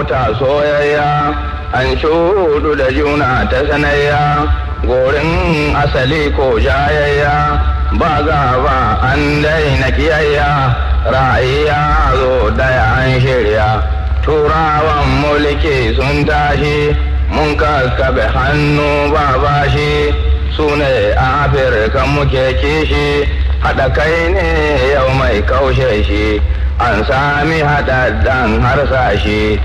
abota soyayya an shudu da juna ta sanayya gorin asali ko jayayya ba gaba an daina kiyayya ra'ayya zo daya an shirya turawan mulki sun tashi mun kakkabe hannu ba bashi su ne afirka muke kishi haɗa kai ne yau mai kaushe shi an sami haɗaɗɗen harsashi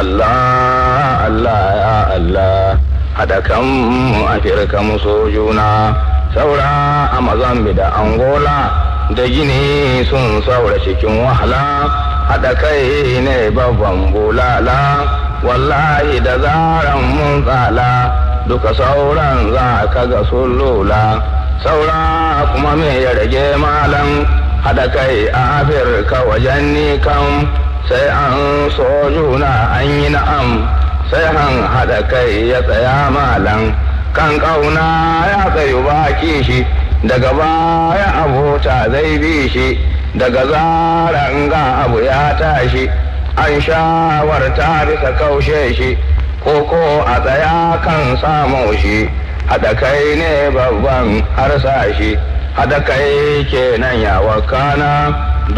Allah Allah ya Allah haɗa kanmu afirka mu so juna saura a mazambi da angola da gini sun saura cikin wahala haɗa kai ne babban bulala wallahi da zaran mun tsala duka sauran za ka ga sun lula saura kuma me ya rage malam haɗa kai a afirka wajen ni kam sai an so juna an yi na'am sai han haɗa kai ya tsaya malam kan ƙauna ya tsayu baki shi daga baya abota zai bi shi daga zaran ga abu ya tashi an shawarta bisa kaushe shi koko a tsaya kan samu shi haɗa kai ne babban harsashi haɗa kai kenan ya wakana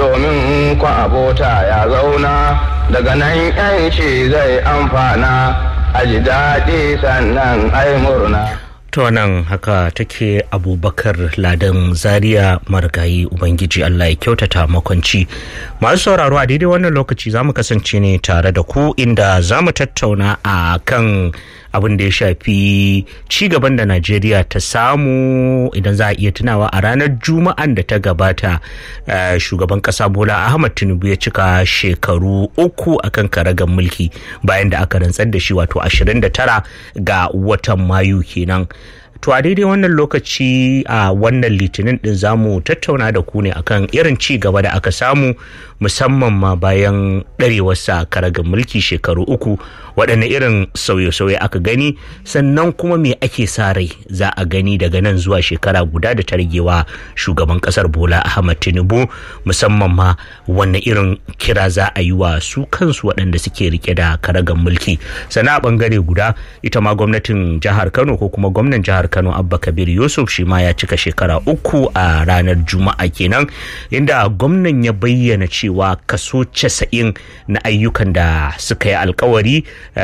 domin kwa abota ya zauna daga nan yanci zai amfana a ji daɗi sannan ai murna to nan haka take abubakar ladan zaria marigayi ubangiji allah ya kyautata makwanci masu sauraro a daidai wannan lokaci za mu kasance ne tare da ku inda za mu tattauna a kan abin da ya shafi cigaban da najeriya ta samu idan za a iya tunawa a ranar juma'an da ta gabata shugaban kasa bola ahmad tinubu ya cika shekaru uku akan karagar mulki bayan da aka rantsar da shi wato 29 ga watan mayu kenan to a daidai wannan lokaci a wannan litinin din zamu tattauna da ku ne akan irin ci gaba da aka samu musamman ma bayan ɗarewarsa karagar mulki shekaru uku waɗanne irin sauye-sauye aka gani sannan kuma me ake sa rai za a gani daga nan zuwa shekara guda da ta ragewa shugaban ƙasar bola ahmad tinubu musamman ma wanne irin kira za a yi wa su kansu waɗanda suke rike da karagar mulki sannan a ɓangare guda ita ma gwamnatin jihar kano ko kuma gwamnan jihar kano abba kabir yusuf shi ma ya cika shekara uku a ranar juma'a kenan inda gwamnan ya bayyana cewa kaso casa'in na ayyukan da suka yi alkawari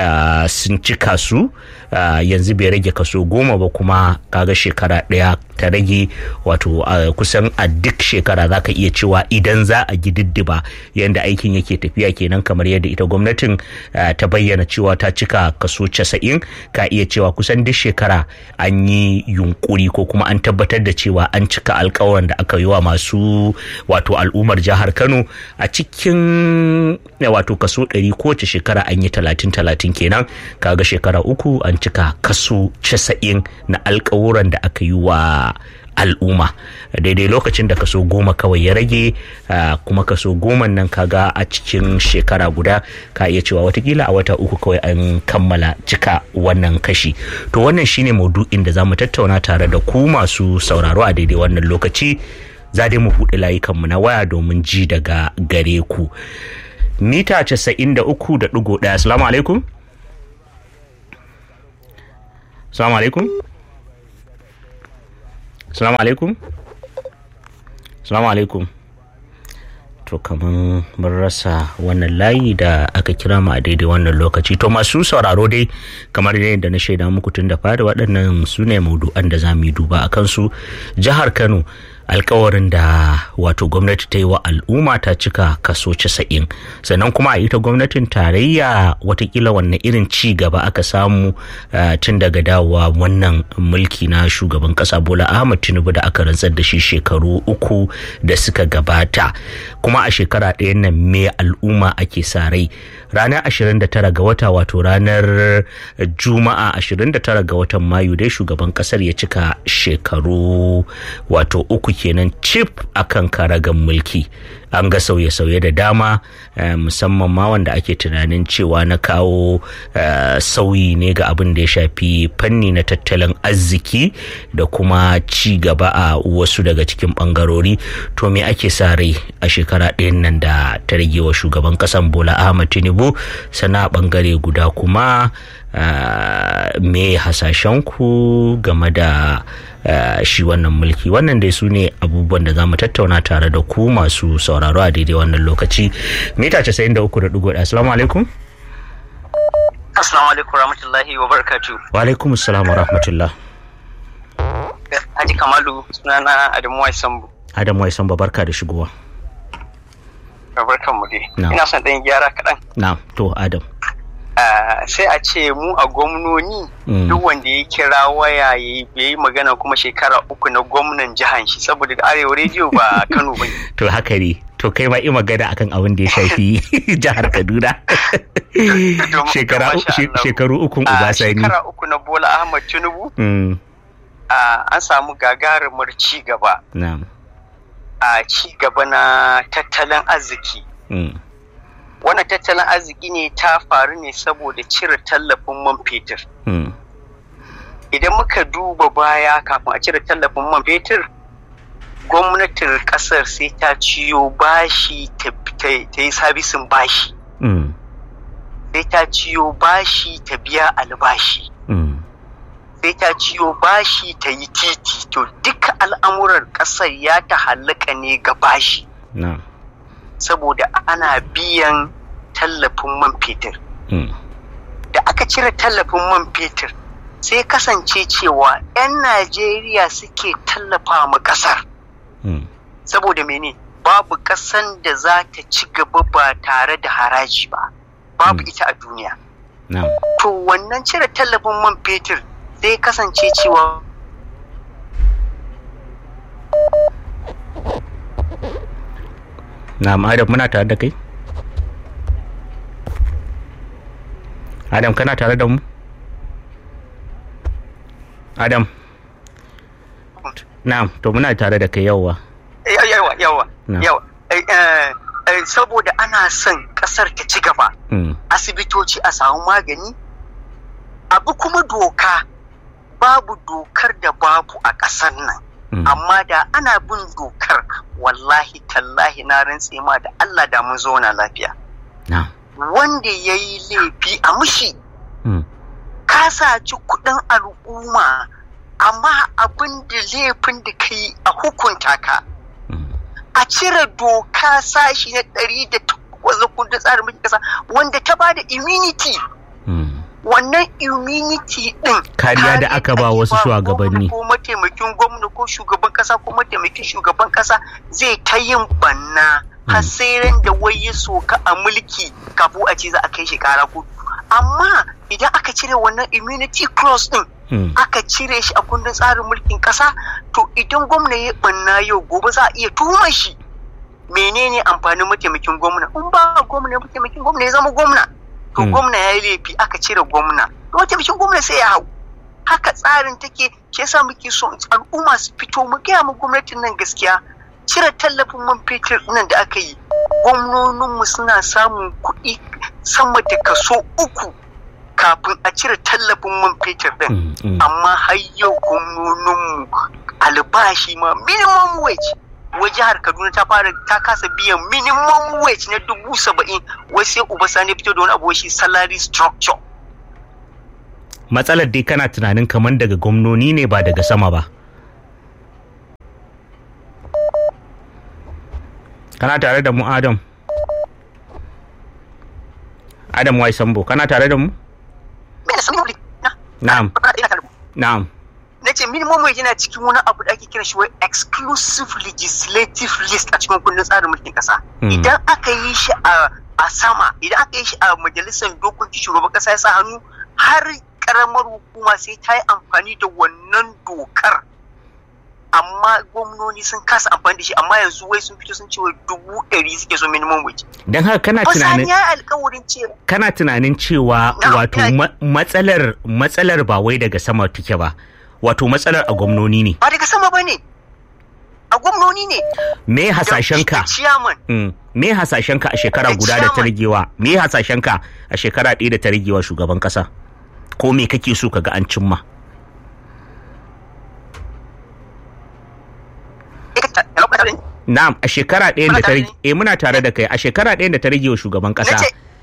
sun cika su yanzu bai rage kaso goma ba kuma kaga shekara ɗaya ta rage wato kusan a duk shekara za ka iya cewa idan za a gididdiba yadda aikin yake tafiya kenan kamar yadda ita gwamnatin ta bayyana cewa ta cika kaso casa'in ka iya cewa kusan duk shekara an yi yunkuri ko kuma an tabbatar da cewa an cika alkawarin da aka yi wa masu wato al'ummar jihar kano a cikin wato kaso ɗari kowace shekara an yi talatin talatin kenan kaga shekara uku an cika kaso casa'in na alkawuran da aka yi wa al'umma daidai lokacin da kaso goma kawai ya rage kuma kaso goma nan kaga a cikin shekara guda ka iya cewa watakila a wata uku kawai an kammala cika wannan kashi to wannan shine maudu'in da za mu tattauna tare da ku masu sauraro a daidai wannan lokaci za dai mu buɗe layukanmu na waya domin ji daga gare ku mita casa'in da uku da ɗigo ɗaya assalamu alaikum assalamu alaikum Salamu alaikum. Salamu alaikum. To kaman mun rasa wannan layi da aka kira mu a daidai wannan lokaci. To masu sauraro dai kamar yadda na shaida muku tun da fari waɗannan su ne maudu'an da za mu yi duba a kansu. Jihar Kano alkawarin da wato gwamnati ta yi wa al'umma ta cika kaso casa'in sannan kuma a ita gwamnatin tarayya watakila wanne irin ci gaba aka samu tun daga dawowa wannan mulki na shugaban kasa bola ahmad tinubu da aka rantsar da shi shekaru uku da suka gabata kuma a shekara ɗayan nan me al'umma ake sa rai ranar 29 ga wata wato ranar juma'a 29 ga watan mayu dai shugaban kasar ya cika shekaru wato uku kenan cif akan karagan mulki an ga sauye-sauye da dama musamman ma wanda ake tunanin cewa na kawo sauyi ne ga abin da ya shafi fanni na tattalin arziki da kuma ci gaba a wasu daga cikin bangarori to me ake sa rai a shekara ɗayan nan da ta rage wa shugaban ƙasan bola ahmad tinubu sana bangare guda kuma me hasashen ku game da shi wannan mulki wannan dai su ne abubuwan da za mu tattauna tare da ku masu sauraro a daidai wannan lokaci mita 93.1 assalamu alaikum assalamu alaikum rahmatullahi wa barakatu wa alaikum assalam wa rahmatullah Haji Kamalu sunana Adamu Waisambu Adamu Waisambu barka da shigowa barkan mu dai ina son ɗan gyara kaɗan na to Adam sai a ce mu a gwamnoni duk wanda ya kira waya ya yi magana kuma shekara uku na gwamnan jihan shi saboda arewa rediyo ba kano ba to haka ne to kai ma yi magana akan abin da ya shafi jihar kaduna shekaru ukun ubasani shekara uku na bola ahmad tinubu an samu gagarumar ci gaba a ci gaba na tattalin arziki wannan tattalin arziki ne ta faru ne saboda cire tallafin man fetur idan muka duba baya kafin a cire tallafin man fetur gwamnatin kasar sai ta ciyo bashi ta yi sabisin bashi sai ta ciyo bashi ta biya albashi sai ta ciyo bashi ta yi titi to duka al'amuran kasar ya ta hallaka ne ga bashi saboda ana biyan tallafin man fetur. Da aka cire tallafin man fetur sai kasance cewa 'yan Najeriya suke tallafa ma ƙasar. Saboda mene babu ƙasan da za ta ci gaba ba tare da haraji ba, babu ita a duniya. To wannan cire tallafin man fetur sai kasance cewa Na'am Adam muna tare da kai? Adam kana tare da mu? Adam. Na'am to muna tare da kai yawa. Yawa yawa yawa. Saboda ana son kasar ta ci gaba. Asibitoci a samu magani. Abu kuma doka babu dokar da babu a ƙasar nan. amma da ana bin dokar wallahi tallahi na rantse ma da Allah da mun zauna lafiya wanda ya yi laifi a mushi ka saci kudin al'umma amma abin da laifin da ka yi a hukunta ka a cire doka sashi na ɗari da takwas kundin tsarin mulkin ƙasa wanda ta ba da immunity wannan immunity din kariya da aka ba wasu shugabanni ko mataimakin gwamna ko shugaban kasa ko mataimakin shugaban kasa zai ta yin banna har sai ran da wai ya soka a mulki kafu a ce za a kai shi kara kotu amma idan aka cire wannan immunity clause din aka cire shi a kundin tsarin mulkin kasa to idan gwamna ya banna yau gobe za a iya tuhumar shi menene amfanin mataimakin gwamna in ba gwamna mataimakin gwamna ya zama gwamna to gwamna ya yi laifi aka cire gwamna to mataimakin gwamna sai ya hau haka tsarin take ke yasa muke so al'umma su fito mu gaya mu gwamnatin nan gaskiya cire tallafin man fetur nan da aka yi gwamnoninmu suna samun kuɗi sama da kaso uku kafin a cire tallafin man fetur din amma har yau gwamnoninmu albashi ma minimum wage wai jihar kaduna ta fara ta kasa biyan minimum wage na dubu saba'in wai sai uba sani fito da wani abu shi salary structure matsalar dai kana tunanin kamar daga gwamnoni ne ba daga sama ba kana tare da mu adam adam wai sambo kana tare da mu na'am na'am na ce minimum wage yana cikin wani abu da ake kira shi wai exclusive legislative list a cikin kundin tsarin mulkin kasa idan aka yi shi a sama idan aka yi shi a majalisar dokoki shugaban kasa ya sa hannu har karamar hukuma sai ta yi amfani da wannan dokar amma gwamnoni sun kasa amfani da shi amma yanzu wai sun fito sun ce wai dubu ɗari suke so minimum wage. Don haka kana tunanin ya alkawarin cewa kana tunanin cewa wato matsalar matsalar ba wai daga sama take ba wato matsalar a gwamnoni ne. Ba daga sama ba ne. a gwamnoni ne me hasashenka ciyaman me hasashenka a shekara guda da ta rigewa me hasashenka a shekara ɗaya da ta rigewa shugaban ƙasa ko me kake so kaga an cimma Na'am a shekara ɗaya da ta rage eh muna tare da kai a shekara ɗaya da ta rage wa shugaban ƙasa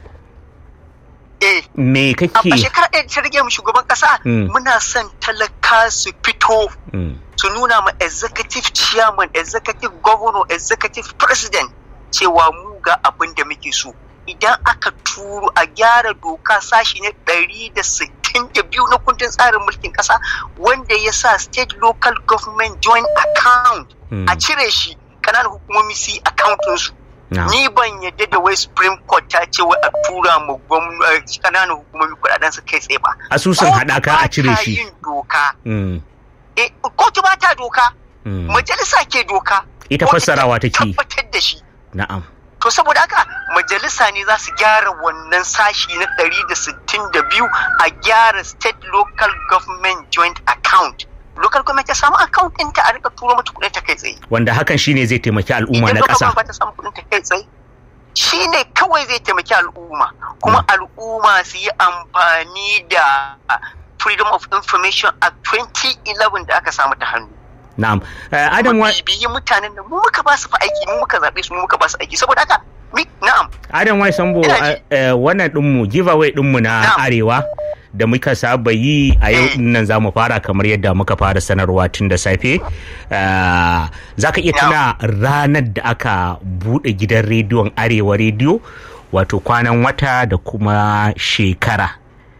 me kake a shekara ɗaya da ta rage mu shugaban ƙasa muna son talaka su fito su nuna ma executive chairman executive governor executive president cewa mu ga abin da muke so idan aka turo a gyara doka sashi na ɗari da sittin da biyu na kundin tsarin mulkin ƙasa wanda ya sa state local government joint account a cire shi kananan hukumomi su yi akauntun su ni ban yadda da wai supreme court ta ce wai a tura mu kananan hukumomi kudaden su kai tsaye ba asusun hadaka a cire shi yin doka kotu ba ta doka majalisa ke doka ita fassarawa take tabbatar da shi na'am to saboda haka majalisa ne za su gyara wannan sashi na 162 a gyara state local government joint account local government ta samu account ɗinta a rika turo mata kuɗin ta kai tsaye. Wanda hakan shine zai taimaki al'umma na ƙasa. Idan ta samu kuɗin ta kai tsaye shine kawai zai taimaki al'umma kuma al'umma su yi amfani da Freedom of Information Act 2011 da aka samu ta hannu. Na'am. Adam wa biyi mutanen da mu muka ba su fa aiki mu muka zaɓe su mu muka ba su aiki saboda haka na'am. Adam Wai Sambo wannan ɗinmu giveaway ɗinmu na Arewa. da muka saba yi a yau nan za mu fara kamar yadda muka fara sanarwa tun da safe za ka iya tuna ranar da aka buɗe gidan rediyon arewa rediyo wato kwanan wata da kuma shekara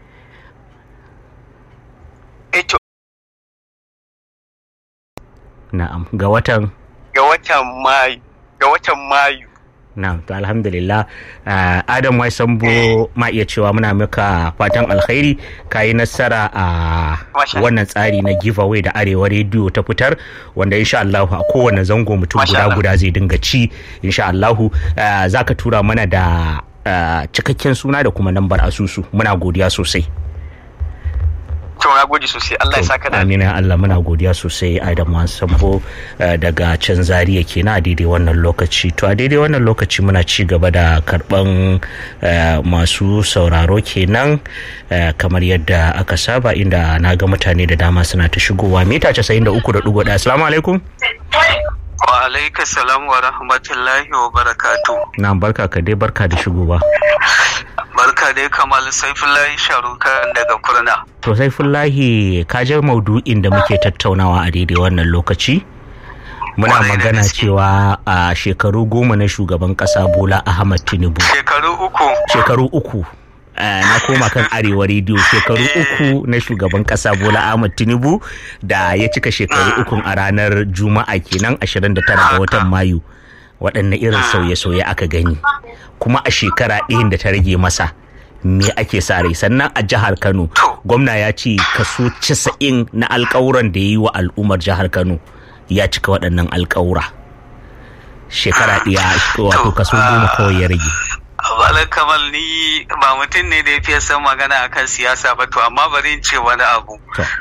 na'am ga watan ga watan mayu ga watan mayu na to alhamdulillah uh, adam wai sambo ma iya cewa muna maka fatan alkhairi ka yi nasara a uh, wannan tsari na giveaway da arewa rediyo ta fitar wanda insha Allah a kowane zango mutum guda guda zai dinga ci insha Allah uh, za ka tura mana da cikakken suna da kuma lambar asusu muna godiya sosai to na gode sosai Allah ya saka da amina Allah muna godiya sosai Adam Sambo daga can Zaria kenan a daidai wannan lokaci to a daidai wannan lokaci muna ci gaba da karban masu sauraro kenan kamar yadda aka saba inda na ga mutane da dama suna ta shigowa mita 93.1 assalamu alaikum wa alaika salam wa rahmatullahi wa barakatu na barka ka dai barka da shigowa barka dai kamal saifullahi sharukan daga kurna to saifullahi ka je maudu'in da muke tattaunawa a daidai wannan lokaci muna magana cewa a shekaru goma na shugaban kasa bola ahmad tinubu shekaru uku shekaru uku na koma kan arewa rediyo shekaru uku na shugaban kasa bola ahmad tinubu da ya cika shekaru uku a ranar juma'a kenan 29 ga watan mayu waɗanne irin sauye-sauye aka gani kuma a shekara ɗayan da ta rage masa me ake sa rai sannan a jihar kano gwamna ya ce kaso 90 na alkawuran da ya yi wa al'ummar jihar kano ya cika waɗannan alkawura shekara ɗaya wato kaso goma kawai ya rage Bala Kamal ni ba mutum ne da ya fiye san magana akan siyasa ba to amma bari in ce wani abu.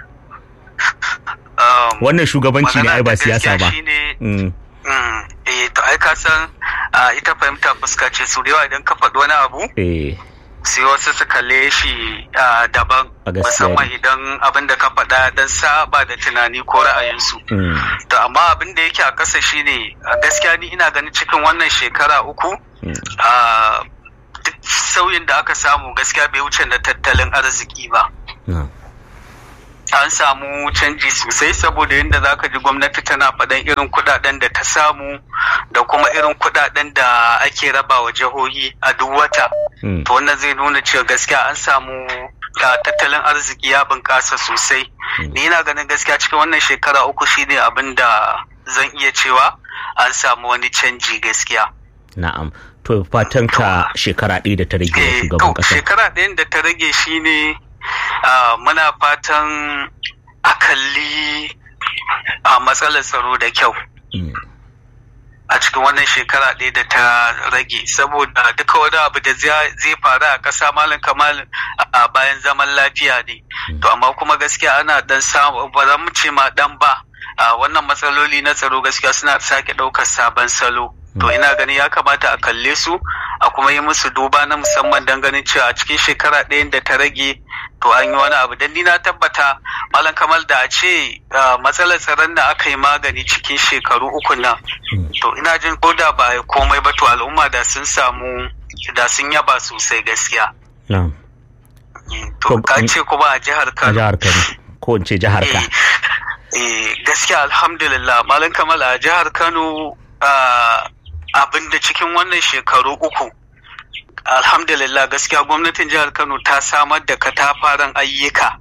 Wannan shugabanci ne ai ba siyasa ba. Eh to ai ka san ita fahimta fuska ce su da yawa idan ka faɗi wani abu. sai wasu su kalle shi daban musamman idan abin da ka faɗa dan saba da tunani ko ra'ayinsu. To amma abin da yake a ƙasa shine gaskiya ni ina ganin cikin wannan shekara uku duk sauyin da aka samu gaskiya bai wuce na tattalin arziki ba. An samu canji sosai saboda yadda za ka ji gwamnati tana faɗan irin kuɗaɗen da ta samu da kuma irin kuɗaɗen da ake raba wa jihohi a duk wata. To wannan zai nuna cewa gaskiya an samu tattalin arziki ya bunƙasa sosai. Ni ina ganin gaskiya cikin wannan shekara uku shine abin da zan iya cewa an samu wani canji gaskiya. Na'am. To fatan ka shekara ɗaya da ta rage wa shugaban ƙasa. Shekara ɗayan da ta rage shine muna fatan a kalli a matsalar tsaro da kyau. a cikin wannan shekara ɗaya da ta rage saboda duka wani abu da zai faru a ƙasa malin kamal a bayan zaman lafiya ne to amma kuma gaskiya ana dan samu ba za mu ce ma dan ba wannan matsaloli na tsaro gaskiya suna sake ɗaukar sabon salo to ina ganin ya kamata a kalle su a kuma yi musu duba na musamman don ganin cewa a cikin shekara ɗayan da ta rage to an yi wani abu dan ni na tabbata malam kamal da a ce matsalar tsaron da aka yi magani cikin shekaru uku nan to ina jin ko da ba komai ba to al'umma da sun samu da sun yaba sosai gaskiya to ka ce kuma a jihar Kano a jihar Kano ko in ce jihar ka eh gaskiya alhamdulillah malam kamal a jihar Kano abin da cikin wannan shekaru uku alhamdulillah gaskiya gwamnatin jihar kano ta samar da katafaren ayyuka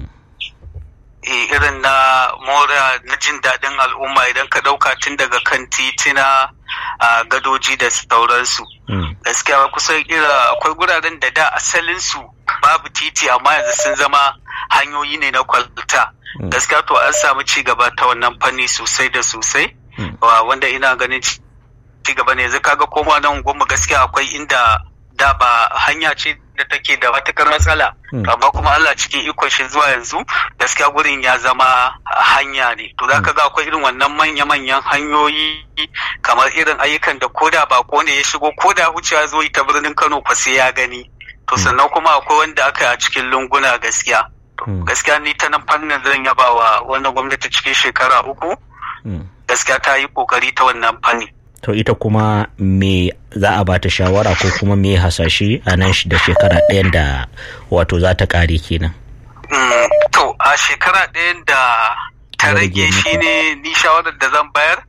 irin na mora na jin daɗin al'umma idan ka ɗauka tun daga kan titina a gadoji da sauransu gaskiya kusan ira akwai guraren da da asalinsu babu titi amma yanzu sun zama hanyoyi ne na kwalta gaskiya to an samu ci gaba ta wannan fanni sosai da sosai wanda ina ganin ci gaba ne yanzu kaga koma nan goma gaskiya akwai inda da ba hanya ce da take da matukar matsala amma kuma Allah cikin ikon shi zuwa yanzu gaskiya gurin ya zama hanya ne to zaka ga akwai irin wannan manya-manyan hanyoyi kamar irin ayyukan da koda ba ko ne ya shigo koda wucewa zo ta birnin Kano fa sai ya gani to sannan kuma akwai wanda aka yi a cikin lunguna gaskiya gaskiya ni ta nan fannin zan yaba wa wannan gwamnati cikin shekara uku gaskiya ta yi kokari ta wannan fanni to ita kuma me za a bata shawara ko kuma me hasashe a nan da shekara ɗayan da wato za ta ƙare kenan to a shekara ɗayan da ta rage shine ni shawarar da zan bayar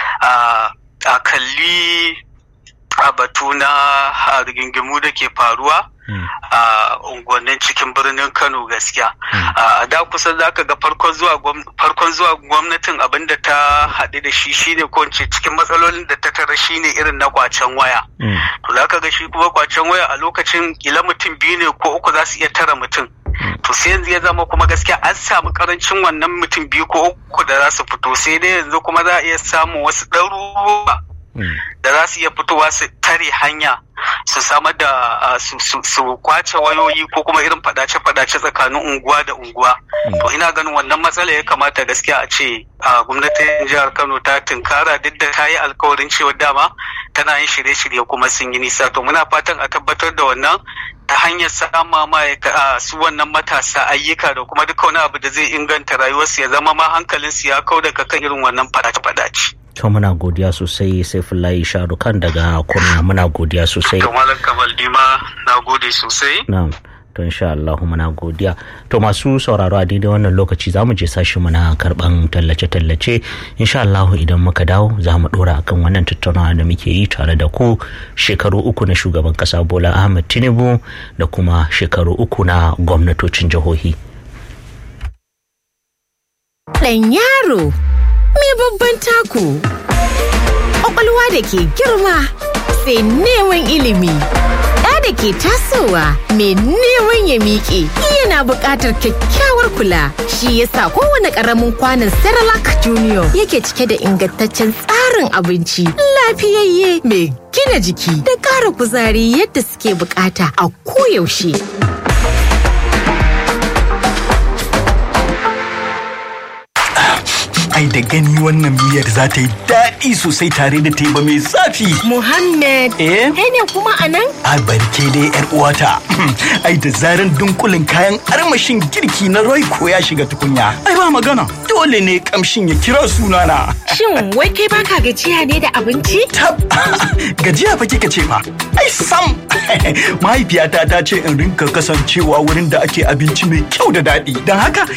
a kalli a batu na rigingimu da ke faruwa a unguwannin cikin birnin kano gaskiya a da kusan zaka ga farkon zuwa gwamnatin abinda ta haɗu da shi shine ko cikin matsalolin da ta tara shine irin na kwacen waya to zaka ga shi kuma kwacen waya a lokacin kila mutum biyu ne ko uku za su iya tara mutum to sai yanzu ya zama kuma gaskiya an samu karancin wannan mutum biyu ko uku da za su fito sai dai yanzu kuma za a iya samun wasu ɗaruruwa da za su iya fitowa su tare hanya su samar da su kwace wayoyi ko kuma irin fadace-fadace tsakanin unguwa da unguwa to ina ganin wannan matsala ya kamata gaskiya a ce gwamnatin jihar kano ta tunkara duk da ta yi alkawarin cewa dama tana yin shirye-shirye kuma sun yi nisa to muna fatan a tabbatar da wannan ta hanyar sama ma su wannan matasa ayyuka da kuma duka wani abu da zai inganta rayuwarsu ya zama ma hankalinsu ya kau daga kan irin wannan fadace-fadace. to muna godiya sosai saifullahi sharukan daga kurna muna godiya sosai to malam kamal dima na gode sosai na'am to insha Allah muna godiya to masu sauraro a daidai wannan lokaci za mu je sashi muna karban tallace-tallace insha Allah idan muka dawo za mu dora akan wannan tattaunawa da muke yi tare da ku shekaru uku na shugaban kasa Bola Ahmed Tinubu da kuma shekaru uku na gwamnatocin jihohi Dan yaro me babban taku ƙwaƙwalwa da ke girma sai neman ilimi ɗa da ke tasowa mai neman ya miƙe yana buƙatar kyakkyawar kula shi yasa kowane ƙaramin kwanon Cerelac Junior yake cike da ingantaccen tsarin abinci lafiyayye mai gina jiki da ƙara kuzari yadda suke buƙata a koyaushe. ai da gani wannan miyar za ta yi daɗi sosai tare da teba mai zafi. Muhammad, Eh? kai ne kuma a nan? A barke dai yar uwata. ai da zaran dunkulin kayan armashin girki na Royco ya shiga tukunya. Ai ba magana. Dole ne kamshin ya kira sunana. Shin wai kai baka gajiya ne da abinci? Tab gajiya fa kika ce fa. Ai sam. Mahaifiyata ta ce in rinka kasancewa wurin da ake abinci mai kyau da daɗi. Don haka